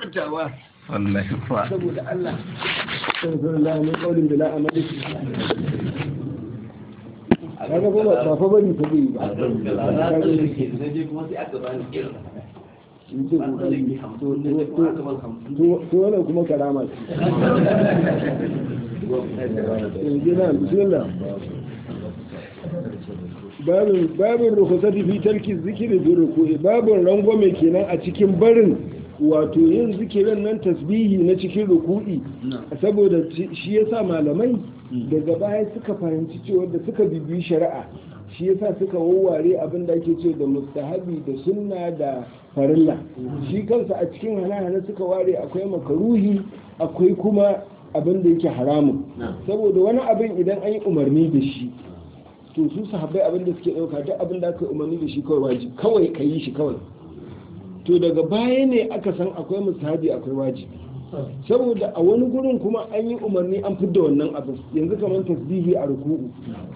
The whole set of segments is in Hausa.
furtawa wallahi fa saboda Allah sallallahu min qaulin bila amali kaga ba ba fa bari fa bai ba to wannan kuma karama ce gina bismillah babin babin rukusati fi tarki zikiri fi ruku'i babin rangwame kenan a cikin barin wato yin zikirin nan tasbihi na cikin ruku'i saboda shi yasa malamai daga baya suka fahimci cewa da suka bibiyi shari'a shi yasa suka wawware abin da ake ce da mustahabi da sunna da farilla shi kansa a cikin hana-hana suka ware akwai makaruhi akwai kuma abin da yake haramun saboda wani abin idan an yi umarni da shi to su sahabbai abin da suke ɗauka duk abin da aka umarni da shi kawai wajibi kawai ka yi shi kawai to daga baya ne aka san akwai musahabi akwai wajibi saboda a wani gurin kuma an yi umarni an fidda wannan abin yanzu kamar tasbihi a ruku'u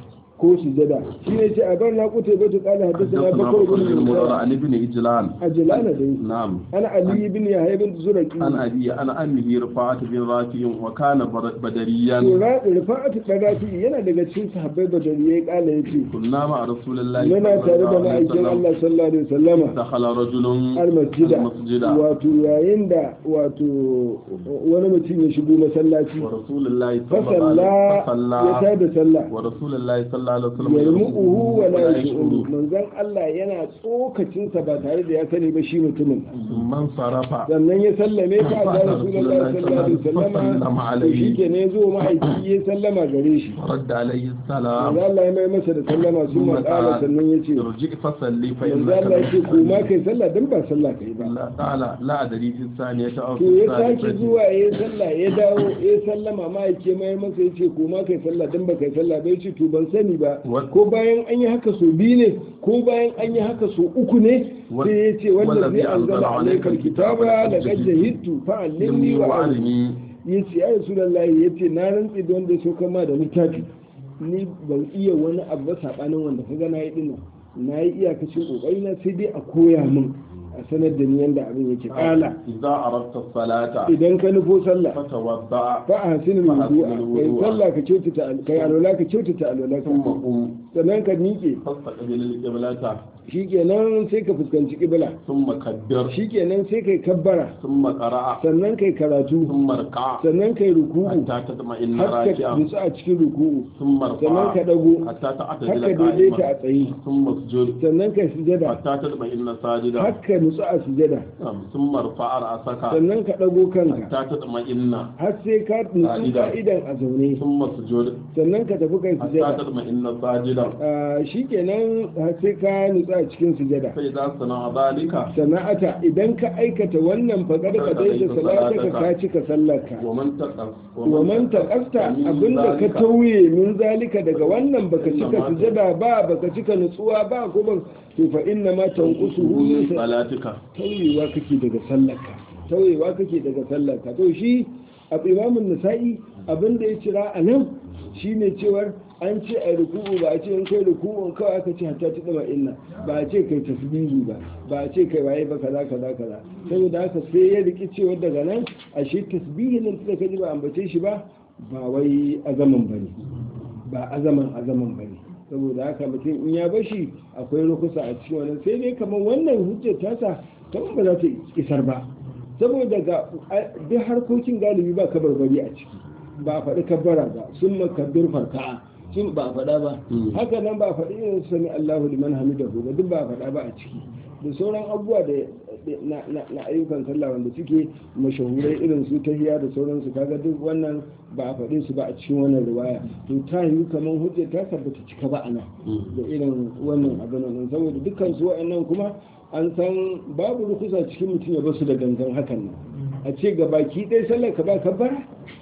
ko sujada shi ne ce a bar na kuta bai ta kala haddasa na bakar gudun المرة عن ابن إجلان ajilana dai نعم ana ali bin yahya bin zuraki عن أبي عن أمه رفاعة بن رافع وكان بر- بدريا to ra rifa'atu qadati yana daga cikin sahabbai badariye kala yace كنا مع رسول الله yana tare da صلى الله عليه ma'aikin وسلم Allah sallallahu alaihi wasallama دخل رجل almasjida المسجد wato yayin da wato wani mutum ya shigo masallaci ورسول الله صلى الله fasalla عليه ya وسلم tada sallah ورسول الله صلى الله عليه وسلم yarmu'uhu wa la ولا yashuru يشعر manzon Allah yana tsokacinsa ba tare da ya sani ba shi mutumin ثم انصرف sannan ya sallame ka ga Fa Rasulullahi sallallahu alaihi wasallama sallama to shi alaihi. ke ne zo mahaifi ya sallama gare shi ورد عليه السلام manzo Allah ya mai masa da sallama sun ثم matsala قال sannan ya ce ارجع فصلي manzo فإنك Allah ya ce لم ko ma تصلي. kai sallah dan ba sallah kai ba لا قال لا أدري في الثانية أو في to ya sake الثالثة zuwa ya sallah ya dawo ya sallama ma ya ke mai masa ya ce ko ma kai sallah dan ba kai sallah ba ya ce to ban sani ba Wa- ko bayan an yi haka so biyu ne ko bayan an yi haka so uku ne Wa- sai ya ce wanda wallazi zai anzala anzala alaikal alaikal kitaba kitaba la qad jahidtu fa allimni wa alimi ya ce ya rasulullahi ya ce na rantsi da wanda ya so kama da littafi ni ban iya wani abu ba sabanin wanda ka ga na yi dinnan na yi iyakacin kokari na sai dai a koya min a sanar da ni yanda abin yake kala إذا أردت الصلاة idan ka nufo sallah فتوضأ fa a hasinin Fa wudu'a ahsinil kai wudu'a. sallah ka kyautata al- kai alwala ka kyautata alwala ثم ka قم sannan ka miƙe فاستقبل القبلة shikenan sai ka fuskanci kibla ثم كبر shikenan sai kai kabbara ثم قرأ sannan kai karatu ثم اركع sannan kai ruku'u حتى تطمئن har ka راكعا nutsu a cikin ruku'u ثم sannan ka ارفع dago حتى har تعتدل ka daidaita a قائما tsaye ثم اسجد sannan kai sujada حتى تطمئن ساجدا har ka nutsu a sujada نعم. ثم ارفع رأسك sannan ka dago kanka حتى تطمئن har sai ka nutsu Ka'ida. ka'idan a zaune ثم اسجد sannan ka tafi kai حتى sujada تطمئن ساجدا Ah, shikenan har sai ka nutsu a cikin sujada فإذا صنع ذلك sana'ata idan ka aikata wannan faƙar ka dai da salataka ka cika sallarka ومن تقص wa man taqasta abinda ka tauye min zalika daga wannan baka cika sujada ba baka cika nutsuwa ba ko ban to fa inna ma tanqusuhu min sa- صلاتك tauyewa kake daga sallarka tauyewa kake daga sallarka to shi a imamun nisa'i abinda ya cira a nan shine cewar an ce a ruku'u ba a ce in kai ruku'un kawai aka ce hatta ta dama inna ba a ce kai tasbihi ba ba a ce kai waye ba kaza kaza kaza saboda haka sai ya riki cewa daga nan a shi tasbihin nan da kaji ba ambace shi ba ba wai azaman bane ba azaman azaman bane saboda haka mutum in ya bashi akwai rukusa a cikin wannan sai dai kamar wannan hujjar tasa kamar ba za ta isar ba saboda ga duk harkokin galibi ba kabarbari a ciki ba a faɗi kabbara ba sun makabbir farka'a sun ba a faɗa ba haka nan ba a faɗi irin su sami Allahu liman hamidahu ba duk ba a faɗa ba a ciki da sauran abubuwa da na, na, na ayyukan sallah wanda suke mashahurai irin su tahiya da sauransu kaga duk wannan ba a faɗe su ba a cikin wannan riwaya to ta yi kamar hujja ta tabbata cika ba ana da irin wannan abin nan saboda dukkan su wa'annan kuma an san babu rukusa cikin mutum ya basu da gangan hakan nan a ce ga baki ɗaya sallar ka ba kabbara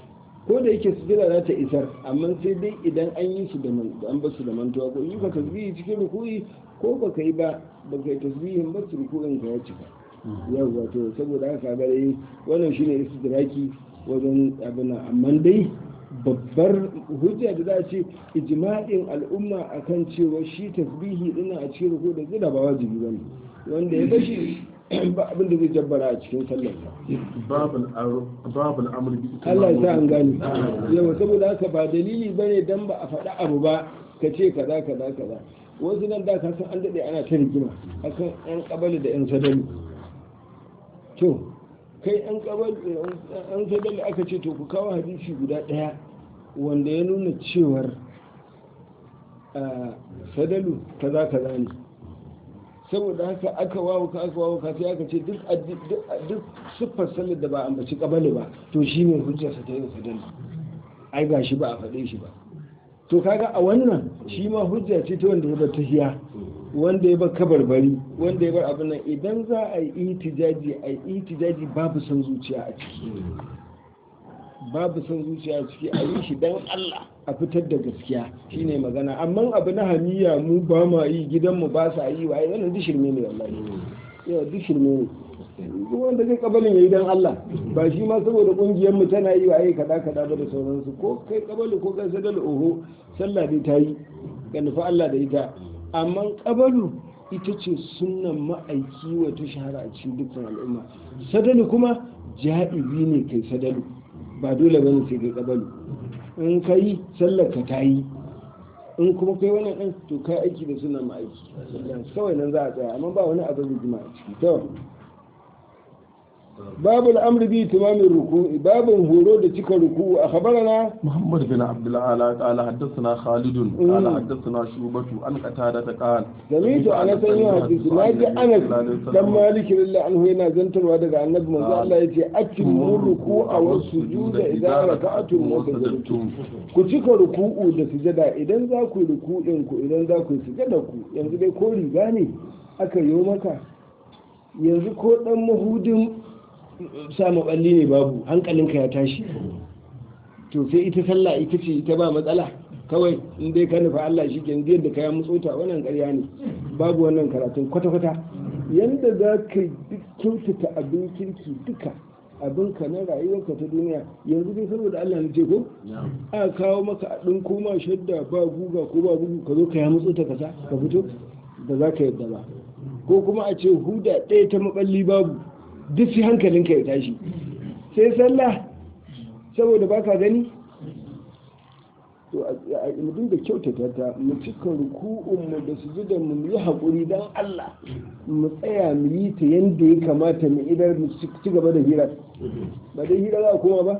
ko da yake sujada za ta isar amma sai dai idan an yi su da man an basu da mantuwa ko yi ka tasbihi cikin ruku'i ko ba ka yi ba ba ka yi tasbihin ba su ruku'in ka ya cika yau wato saboda haka ga dai wannan shine istidraki wajen abin nan amma dai babbar hujja da za a ce ijma'in al'umma akan cewa shi tasbihi dinnan a cikin ruku da zira ba wajibi bane wanda ya bashi ba abin da zai jabbara a cikin sallarsa باب الأر- باب الأمر بإتمام Allah ya sa an gani الركوع. yawa saboda haka ba dalili bane dan ba a faɗi abu ba ka ce kaza kaza kaza wasu nan da ka san an daɗe ana ta rigima akan yan kabali da yan sadali to kai yan kabali yan sadali aka ce to ku kawo hadisi guda ɗaya wanda ya nuna cewar a sadalu kaza kaza ne saboda haka aka wawo ka aka wawo ka sai aka ce duk addi- duk duk siffar sallar da ba ambaci kabali ba to shine hujjarsa ta yin sadalu ai ga shi ba a faɗe shi ba to kaga a wannan shi ma hujja ce ta wanda ya bar tahiya wanda ya bar kabarbari wanda ya bar abin nan idan za a yi itijaji a yi itijaji babu son zuciya a ciki babu son zuciya a ciki a yi shi dan Allah a fitar da gaskiya shine magana amma abu na hamiya mu ba ma yi gidanmu ba sa yi wa wannan duk shirme ne wallahi yau duk shirme ne duk wanda zai kabalin yayi dan Allah ba shi ma saboda kungiyar mu tana yi wa ai kada kada ba da sauransu ko kai kabalu ko kai sadal oho sallah dai ta yi ga nufi Allah da ita amma kabalu ita ce sunnan ma'aiki wa ta shahara a cikin dukkan al'umma sadalu kuma ja'ibi ne kai sadalu ba dole bane sai kai kabalu in kai sallar ka ta yi in kuma kai wani ɗan to kai aiki da sunan ma'aiki kawai nan za a tsaya amma ba wani abin rigima a ciki to babu al'amri bi timamin ruku'i babin horo da cika ruku'u a khabarana محمد بن عبد الأعلى قال حدثنا خالد قال حدثنا شوبة عن قتادة قال سمعت أنا سنة حديث ما جاء أنس دم مالك لله عنه هنا زنتر ودق النبي من الله يتي أتموا الركوع والسجود إذا ركعتم وسجدتم ku cika ruku'u da sujada idan za ku yi ruku'in ku idan za ku yi sujada ku yanzu dai ko riga ne aka yi maka yanzu ko dan mahudin sa maballi ne babu hankalinka ya tashi to sai ita sallah ita ce ita ba matsala kawai in dai ka nufa Allah shi kenan yadda ka ya mutsota wannan ƙarya ne babu wannan karatun kwata-kwata yanda za ka kyautata abin kirki duka abinka na rayuwarka ta duniya yanzu dai saboda Allah na ce ko a kawo maka a ɗin koma shadda ba guga ko ba bugu ka zo ka ya mutsota ka sa ka fito da za ka yadda ba ko kuma a ce huda ɗaya ta maballi babu duk sai hankalinka ya tashi sai sallah saboda baka gani to a mu da kyautata ta mu cika ruku'un mu da sujudan mu mu yi haƙuri dan Allah mu tsaya mu yi ta yanda ya kamata mu idar mu ci gaba da hira ba dai hira za a koma ba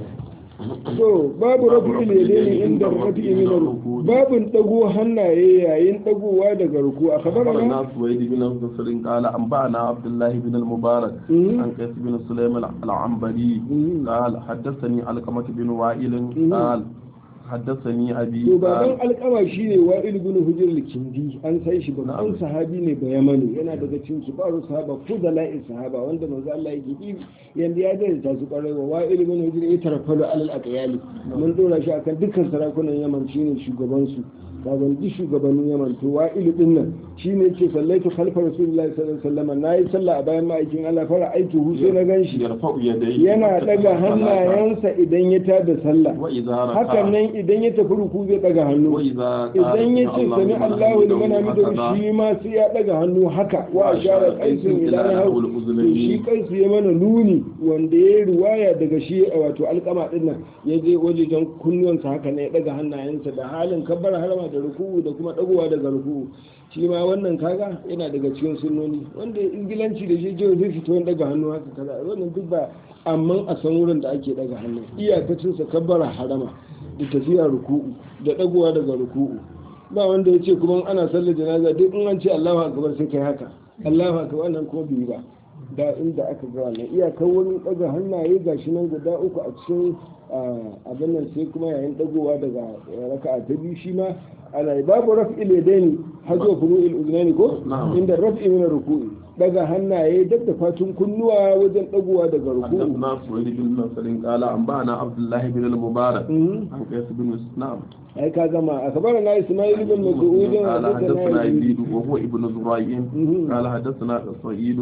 to babu rafi ne inda rafi min ruku babun dago hannaye yayin dagowa daga ruku a أخبرنا kabarana سويد بن نصر قال أنبأنا عبد الله بن المبارك مم. عن قيس بن سليم العنبري مم. قال حدثني علقمة بن وائل مم. قال حدثني أبي to baban قال alkama shine wa'il ibn hujr al-kindi an sai shi babban sahabi ne ba yamani yana daga cikin kibaru sahaba fudala'i sahaba wanda manzo Allah yake yi yanda ya da ta su kwarai wa wa'il ibn hujr ya tarfalu alal aqyali mun dora shi akan dukkan sarakunan yaman shine shugaban su kaban duk shugabannin yaman to wa'il din nan shine yake sallaitu khalfa rasulullahi sallallahu alaihi wasallam nayi sallah a bayan ma'aikin Allah fara aiki hu sai na ganshi يرفع يديه yana daga hannayensa idan ya tada sallah وإذا hakan ركع nan idan ya tafi ruku zai daga hannu وإذا قال idan ya ce sami Allahu liman hamidu هكذا shi ma sai ya daga hannu haka wa ashara qaisun ila nahu to shi kaisu ya mana nuni wanda ya riwaya daga shi wato alkama din nan ya je wajejen kunnuwansa haka ne ya daga hannayensa da halin kabbar harama da ruku'u da kuma dagowa daga ruku'u shi ma wannan kaga yana daga cikin sunnoni wanda ya ingilanci da shi jiya zai fito daga hannu haka kaza wannan duk ba amma a san wurin da ake daga hannu iyakacin sa kabbara harama da tafiya ruku'u da dagowa daga ruku'u ba wanda ya ce kuma ana sallar janaza duk in an ce Allahu akbar sai kai haka Allahu akbar wannan ko bai ba da inda aka ga wannan iyakar wurin daga hannaye gashi nan guda uku a cikin abin nan sai kuma yayin dagowa daga raka'a ta biyu shi ma ana yi babu raf'il yadaini hazo furu'il uznani ko Na'am. inda raf'i min ruku'i daga hannaye dab da fatun kunnuwa wajen dagowa daga ruku'u حدثنا سويد بن نصر قال أنبأنا عبد الله بن المبارك Mhm. عن قيس بن نعم ai ka gama a kabar na ismail ibn mas'ud قال حدثنا haddathana يزيد وهو ابن زريع Mhm. قال حدثنا سعيد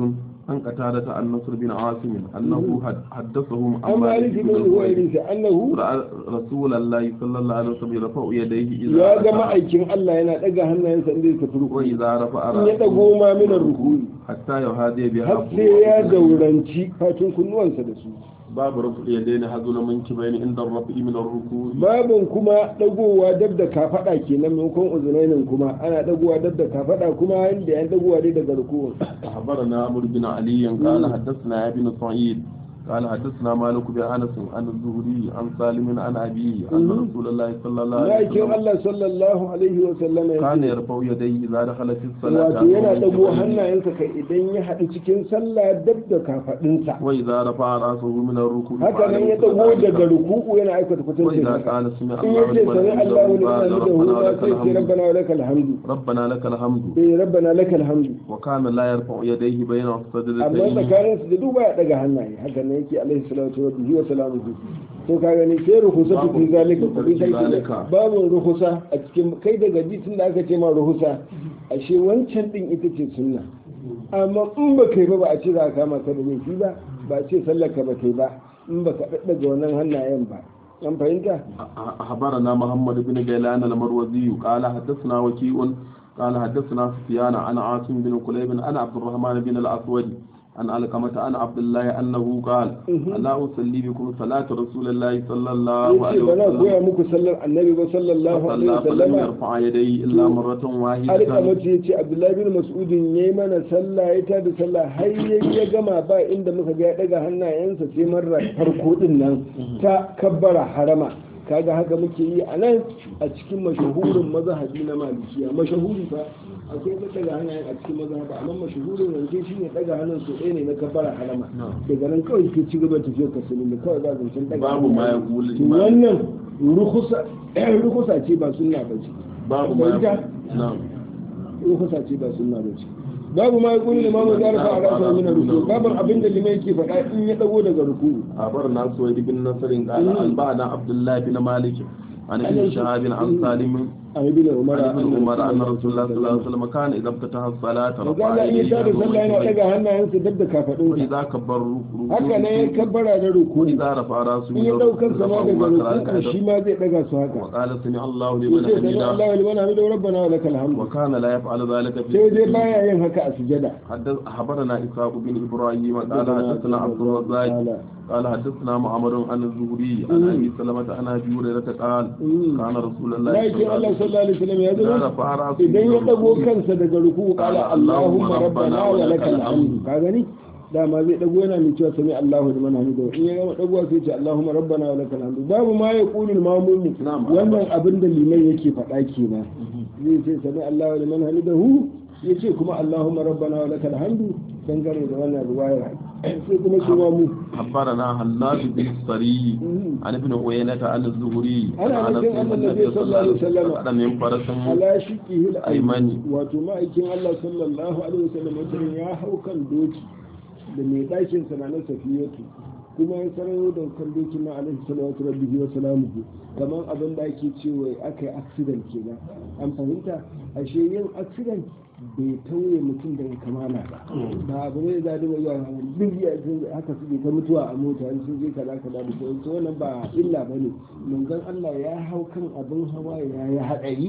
عن قتادة عن نصر بن عاصم أنه حد- حدثهم an maliki bin huwairisa annahu رأى رسول الله صلى الله عليه وسلم يرفع يديه ya إذا ga ركع ma'aikin Allah yana daga hannayensa inda ya tafi ruku وإذا رفع in ya رأسه dago ma minar ruku حتى يهادي بها har sai ya dauranci fatun kunnuwansa da su باب رفع اليدين هذول منكبين عند الرفع من الركوع babin kuma dagowa dab da kafada kenan maimakon uzunainin kuma ana dagowa dab da kafada kuma inda yan dagowa dai daga ruku أخبرنا عمرو بن علي قال حدثنا يا بن سعيد قال حدثنا مالك بن أنس عن الزهري عن سالم عن أبيه أن مم. رسول الله صلى الله عليه ma'aikin وسلم Allah sallallahu alaihi wa sallam ya كان ce يرفع يديه إذا دخل في الصلاة wato yana dago ومنكبين. hannayensa kai idan ya haɗu cikin sallah dab da kafadinsa وإذا رفع رأسه من الركوع haka nan ya فعل dago مثل daga ذلك. ruku'u yana aikata kwatancin وإذا haka قال سمع in الله yace لمن sami حمده Allahu liman hamidahu قال ma ربنا sai لك ce الحمد rabbana wa lakal hamdu ربنا لك الحمد eh rabbana lakal hamdu وكان لا يرفع يديه بين amma السجدتين tsakanin su da duba ya daga hannaye haka nan yake alaihi salatu wa bihi wa salamuhu to ka gani sai ruhusa Babu fi zalika ko fi kai zalika. babu ruhusa a cikin kai daga ji tun da aka ce ma ruhusa ashe wancan din ita ce sunna amma in ba kai ba ba a ce za a kama ka da laifi ba ba a ce sallar ka ba kai ba in ba ka daddaga wannan hannayen ba an fahimta أخبرنا محمد بن جيلان المروزي قال حدثنا وكيء قال حدثنا سفيان عن عاصم بن كليب عن عبد الرحمن بن الأسود عن علقمة عن عبد الله أنه قال ألا أصلي بكم صلاة رسول الله صلى الله عليه yace ba na وسلم koya muku sallar annabi ba sallallahu alaihi فصلى فلم wasallama يرفع يديه إلا مرة واحدة alƙamatu ya ce abdullahi bin mas'udin ya yi mana sallah ya tada sallah har ya ya gama ba inda muka ga ya daga hannayensa sai marar farko din nan ta kabbara harama kaga haka muke yi a nan a cikin mashahurin mazhabi na malikiya mashahuri fa akwai na daga hannayen a cikin mazhabi amma mashahurin yanzu shi ne daga hannun su ɗaya ne na kabbara harama daga nan kawai ke ci gaba tafiyar ka da kawai ba zancen daga babu ma ya hannayen. kuli To wannan rukusa rukusa ce ba sunna ba ce babu ma ya Fahimta? na'am rukusa ce ba sunna ba ce babu ma yakuni limamu da rafa a rasa min ruku babu abin da limai yake faɗa in ya dago daga ruku أخبرنا سويد بن نصر قال أنبأنا عبد الله بن مالك عن ابن شهاب عن سالم an ibn umar عن ابن عمر أن رسول الله صلى الله عليه وسلم كان إذا افتتح الصلاة Maza رفع Allah in ya يديه tada sallah yana ويديه. daga hannayensa dab da kafadunsa وإذا كبر haka ne ya kabbara da ruku وإذا رفع رأسه in ya daukar sama daga ruku رفعه shi ma zai daga su haka وقال سمع الله لمن yace sami حمده Allah wa liman hamidu rabbana wa lakal hamd وكان لا يفعل ذلك في sai dai baya yin haka a sujada حدث أخبرنا إسحاق بن إبراهيم قال حدثنا عبد الرزاق قال حدثنا معمر عن الزهري عن أبي سلمة عن أبي هريرة قال كان رسول الله Lakin Allah sallallahu alaihi wasallam ya إذا zo رفع رأسه idan ya من dago الركوع kansa daga ruku kala Allahumma rabbana wa lakal hamd ka gani dama zai dago yana mai cewa sami Allahu liman hamidahu in ya gama dagowa sai ce Allahumma rabbana wa lakal hamd babu ma ya qulul mamumu Na'am. wannan abin da liman yake faɗa kenan zai ce sami Allahu liman hamidahu yace kuma Allahumma rabbana wa lakal hamd dangane da wannan ruwaya sai kuma shi ma mu أخبرنا هناد بن الصري عن ابن عيينة عن الزهري أنا عن نبي أن النبي صلى الله عليه وسلم قال من فرس ala shiqihi Aymani. wato ma'aikin Allah sallallahu alaihi wasallam wata ya hau kan doki da mai ɗakin sa na safiyatu kuma ya sararo da kan doki na alaihi salatu rabbihi wa salamuhu kamar abin da ake cewa aka yi accident kenan an fahimta ashe yin accident bai tauye mutum daga kamala ba ba abu ne da dinga zuwa duk ya haka suke ta mutuwa a mota in sun je kaza kaza da sauran to wannan ba illa bane manzon Allah ya hau kan abin hawa ya yi hadari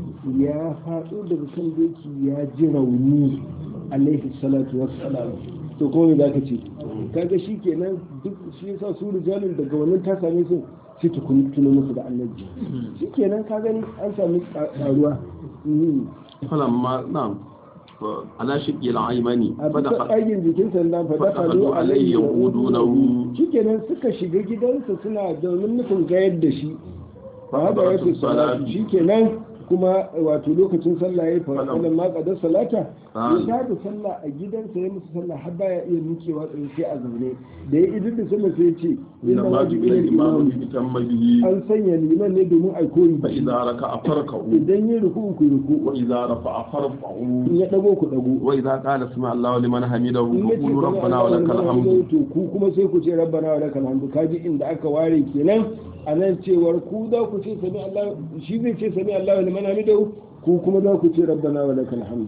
ya faɗo daga kan doki ya ji rauni alaihi salatu wassalam to ko me zaka ce kaga shi kenan duk shi yasa su rijalin daga wannan ta same su sai ta kun tuno musu da annabi shi kenan ka gani an sami karuwa فلما نعم على شق العيماني a bisa فدخل ɗagin jikin sandan fa dafa fadafalu zo alayhi alayhi yaqudunahu shikenan suka shiga gidansa suna domin nufin gayar da shi ba haka Fa'adaratu yake salatu salati. shikenan kuma wato lokacin sallah ya fa Faɗa. wannan ma qadar salata Ah. ya tada sallah a gidansa ya musu sallah har baya iya mikewa tsaye sai a zaune da ya idin da sallah sai ya ce inna إنما ma جبل ju'ila الإمام al-imam ليتم به an sanya liman ne domin a koyi da shi. فإذا ركع فركعوا idan ya ruku ku ruku وإذا رفع in فارفعوا ya dago ku dago وإذا قال سمع الله لمن حمده in yace فقولوا sami ربنا Allahu ولك liman الحمد hamidahu, to ku kuma sai ku ce rabbana wa lakal hamdu kaji inda aka ware kenan a nan cewar ku za ku ce sami Allah shi zai ce sami Allah liman hamidahu ku kuma za ku ce rabbana wa lakal hamdu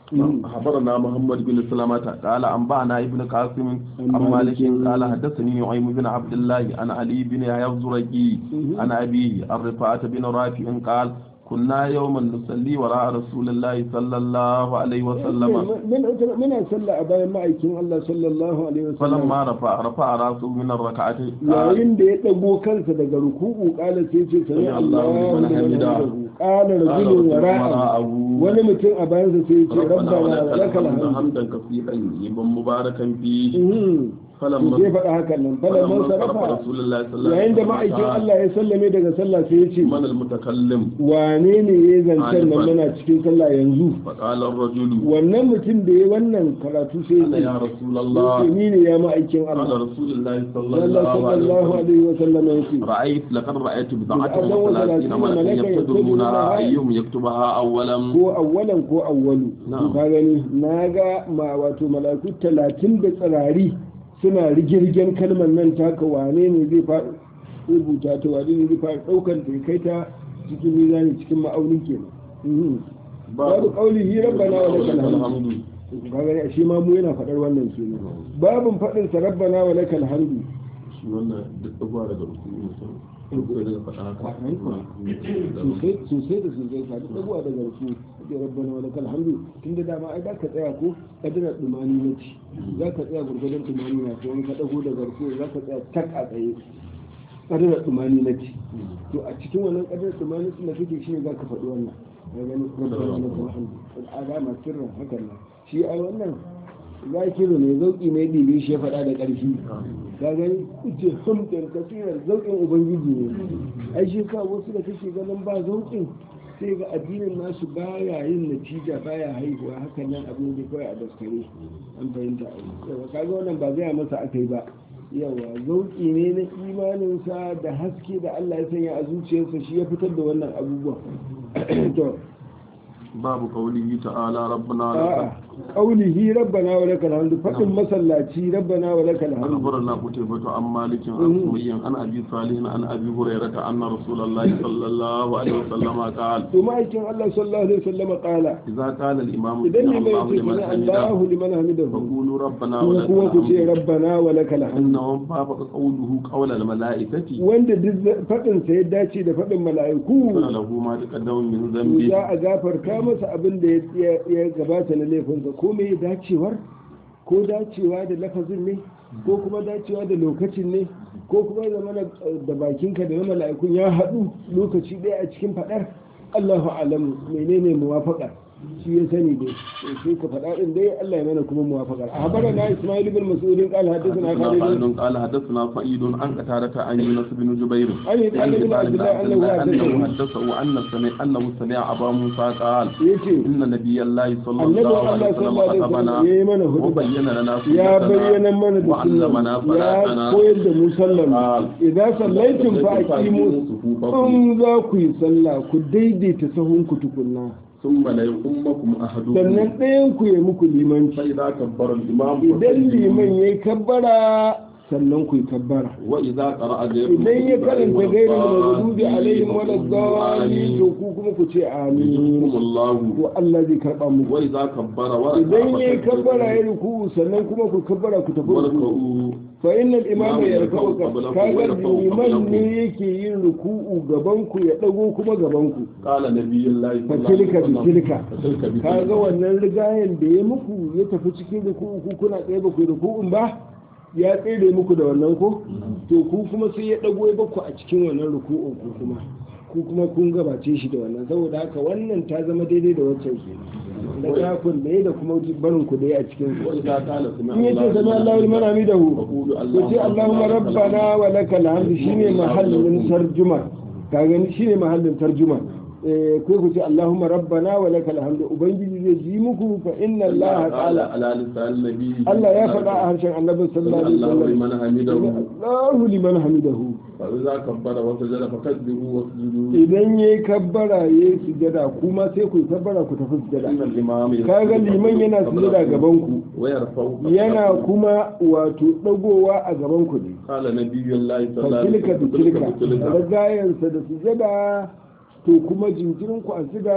أخبرنا محمد بن سلمة قال أنبأنا ابن قاسم عن مالك قال حدثني نعيم بن عبد الله عن علي بن يحيى الزرقي عن أبيه عن رفاعة بن رافع قال كنا يوما نصلي وراء رسول الله صلى الله عليه وسلم muna sallah a bayan ma'aikin Allah sallallahu alaihi wasallam فلما رفع رفع راسه من الركعة قال yayin da ya dago kansa daga ruku'u kala sai ce sami Allahu liman hamidahu qala rajulun wara'a wani mutum a bayansa sai ya ce rabbana wa lakal hamd حمدا كثيرا طيبا مباركا فيه sai فلما faɗa hakan nan falan man فلما صرف sarafa رسول الله صلى الله yayin da عليه ma'aikin وسلم Allah ya sallame daga sallah sai ya ce من المتكلم wane ne ya zancen nan muna cikin sallah yanzu فقال الرجل wannan mutum da ya wannan karatu sai أنا ya يا رسول ce الله ni ne ya ma'aikin قال Allah رسول الله صلى Allah الله عليه sallallahu وسلم alaihi wa sallam ya ce رأيت لقد رأيت بضعة بضعة وثلاثين وثلاثين ملكا ملكا يبتدرونها يبتدرونها أيهم يكتبها أولا ko awwalan ko awwalu Na'am. to ka gani na ga ma wato mala'iku talatin da tsirari suna rigirgen kalmar nan taka wane ne zai fa rubuta ta wane ne zai fara daukar ta ya kai ta cikin mizani cikin ma'aunin kenan Mhm. babu qaulihi rabbana wa lakal hamdu ka gani a shi ma mu yana faɗar wannan kenan babun faɗin sa rabbana wa lakal hamdu shi wannan duk abuwa daga rukuni mutum rukuni daga faɗa haka sosai sosai da sosai ka duk abuwa daga rufu da rabbana wa lakal hamdu tunda dama ai za ka tsaya ko kadira dumani na ci za ka tsaya gurgurdan dumani na ko in ka dago daga rufu za ka tsaya tak a tsaye kadira dumani na ci to a cikin wannan kadira dumani da kake shi ne za ka faɗi wannan ya gani rabbana wa lakal hamdu al'adama sirran hakan nan shi ai wannan zakiru ne zauki ne ɗibi shi ya faɗa da ƙarfi ka gani ce hamdan kasirar zaukin ubangiji ne ai shi ka wasu da kake ganin ba zaukin sai ga addinin nasu baya yin natija baya haihuwa hakan nan abin da kawai a daskare an fahimta a yawa kaga wannan ba zai masa aka yi ba yawa zauki ne na imaninsa da haske da Allah ya sanya a zuciyarsa shi ya fitar da wannan abubuwa to babu qaulihi ta'ala rabbana a'a qaulihi rabbana wa lakal hamdu fadin masallaci rabbana wa lakal hamdu أخبرنا قتيبة عن مالك عن سمي عن أبي صالح عن أبي هريرة أن رسول الله صلى الله عليه وسلم قال to ma'aikin Allah sallallahu alaihi wasallam qala إذا قال الإمام idan سمع ne mai الله ce لمن sami حمده Allahu liman hamidahu فقولوا ربنا ku ولك kuma ku ce الحمد rabbana wa lakal hamdu إنه وافق قوله قول الملائكة wanda duk fadin sa ya dace da fadin mala'iku له ما تقدم من to ذنبه za a gafarta masa abin da ya ya gabata na laifinsa ko me dacewar ko dacewa da lafazin ne ko kuma dacewa da lokacin ne ko kuma zama da bakinka da na mala'ikun ya haɗu lokaci ɗaya a cikin faɗar Allahu alamu menene muwafaqa shi ya sani dai sai ka faɗa ɗin dai Allah ya mana kuma muwafaqa a habara na Ismail bin Mas'ud qala hadathana Khalid قال قال حدثنا سعيد عن قتادة عن يونس بن جبير عن عن بن عبد الله عبد أنه الله أنه حدثه حدثه أن سمع أنه سمع أبا موسى قال yace إن نبي الله صلى annabi الله Allah عليه وسلم sallallahu alaihi wasallam خطبنا yayi mana hudu وبين لنا ya سنتنا bayyana mana da وعلمنا sunna ya صلاتنا koyar da mu sallan قال idan sallaitum fa aqimu صفوفكم in za ku yi sallah ku daidaita sahunku tukunna ثم لا يؤمكم أحدكم sannan ɗayan ku ya muku limanci فإذا كبر الإمام idan فسجدوا. liman ya yi kabbara sannan ku yi kabbara وإذا قرأ غيركم idan ya karanta gairin maghdubi alaihim wala فقولوا dhalin to آمين. ku kuma ku ce amin يجزكم الله to Allah zai karba muku وإذا كبر وركع idan ya yi kabbara ya فكبروا ruku sannan kuma ku kabbara ku tafi ruku واركعوا fa innal imama Imamu ya yarka'u ruka'u qablakum wa kaga yarka'u liman qablakum. ne yake yin ruku'u gaban ku ya dago kuma gaban ku قال نبي الله صلى الله عليه fatilka وسلم bitilka فتلك kaga بتلك wannan rigayen da ya muku ya tafi cikin ruku'u ku kuna tsaye ba ku yi ruku'un ba ya tsere muku da wannan ko to ku kuma sai ya dago ya baku a cikin wannan ruku'un ku kuma ku kuma kun gabace shi da wannan saboda haka wannan ta zama daidai da waccan ke da kafin da ya da kuma barin ku da ya a cikin su وإذا قال سمع in yace sami Allahu liman hamidahu فقولوا ku ce Allahumma rabbana wa lakal hamdu shine mahallin tarjuma ka gani shine mahallin tarjuma eh ko ku ce Allahumma rabbana wa lakal hamdu ubangiji zai ji muku fa inna Allah قال ta'ala على لسان النبي Allah ya faɗa a harshen Annabi sallallahu alaihi الله wasallam لمن حمده Allahu liman hamidahu فإذا كبر وسجد فكبروا واسجدوا idan yayi kabbara yayi sujada kuma sai ku yi kabbara ku tafi sujada إن الإمام يسجد kaga liman yana sujada gaban ku ويرفع yana kuma wato dagowa a gaban ku ne قال نبي الله صلى الله عليه fatilka وسلم da tilka da gayansa da sujada to kuma jinkirin ku a siga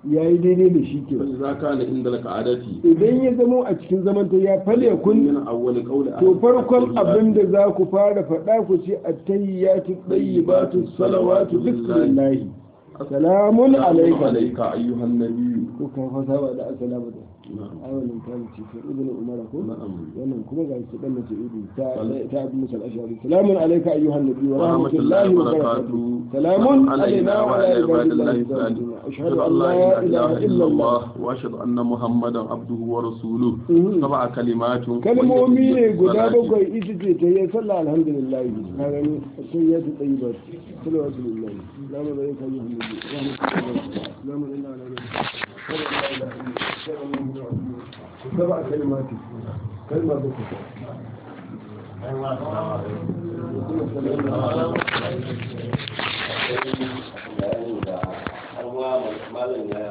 yayi daidai da shi ke فإذا كان عند القعدة idan ya zamo a cikin zaman ta ya fale kun من أول قول to farkon abin da za ku fara faɗa ku ce attayyatu tayyibatu salawatu bismillahi salamun alayka عليك أيها النبي ko ka fasa ba da assalamu da نعم awalin kan ce ko ibn umar ko نعم wannan kuma ga shi dan mace ibi ta ta abu musa al-ashari salamun alayka ayyuhan nabi wa ورحمة الله rahmatullahi wa وبركاته barakatuh salamun علينا وعلى عباد الله الصالحين ashhadu an la ilaha illa allah وأشهد أن محمدا عبده ورسوله Mhm. سبع كلمات kalmomi ne guda والصلاة. bakwai ita ce ta yi sallah alhamdulillah ka gani sai ya ta tsayi ba salawatu lillahi salamu alayka ayyuhan nabi wa rahmatullahi salamu alayna wa ala سبع كلمات كلمة بكرة malam ya